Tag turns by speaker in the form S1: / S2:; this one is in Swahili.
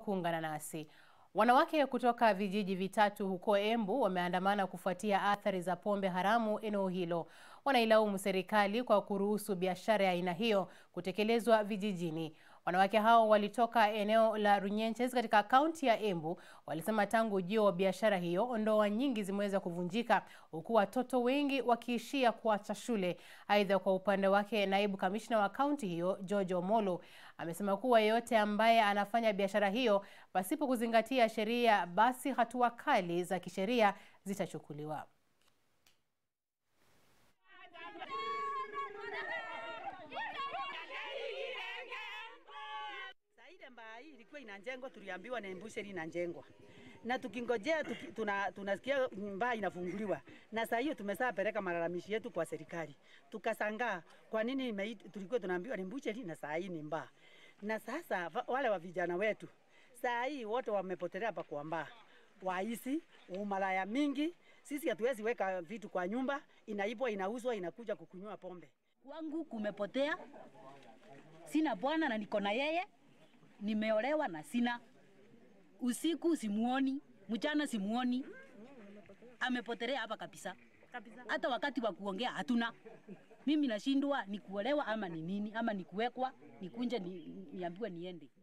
S1: kuungana nasi. Wanawake kutoka vijiji vitatu huko Embu wameandamana kufuatia athari za pombe haramu eneo hilo. Wanailaumu serikali kwa kuruhusu biashara ya aina hiyo kutekelezwa vijijini. Wanawake hao walitoka eneo la Runyenches katika kaunti ya Embu. Walisema tangu ujio wa biashara hiyo, ndoa nyingi zimeweza kuvunjika huku watoto wengi wakiishia kuacha shule. Aidha, kwa upande wake, naibu kamishna wa kaunti hiyo George Omolo amesema kuwa yeyote ambaye anafanya biashara hiyo pasipo kuzingatia sheria, basi hatua kali za kisheria zitachukuliwa.
S2: Ile mbaa hii ilikuwa inajengwa, tuliambiwa na embusheri inajengwa na tukingojea tuki, tuna, tunasikia mbaa inafunguliwa, na saa hiyo tumesaa peleka malalamishi yetu kwa serikali, tukasangaa kwa nini ime, tulikuwa tunaambiwa ni mbusheri na saa hii ni mbaa. Na sasa wale wa vijana wetu saa hii wote wamepotelea hapa kwa mbaa, waisi umalaya mingi. Sisi hatuwezi weka vitu kwa nyumba, inaibwa, inauzwa, inakuja kukunywa pombe.
S3: Kwangu kumepotea, sina bwana na niko na yeye nimeolewa na sina. Usiku simuoni, mchana simuoni, amepotelea hapa kabisa. Hata wakati wa kuongea hatuna. Mimi nashindwa ni kuolewa ama ni nini, ama ni kuwekwa nikunje ni, niambiwe niende.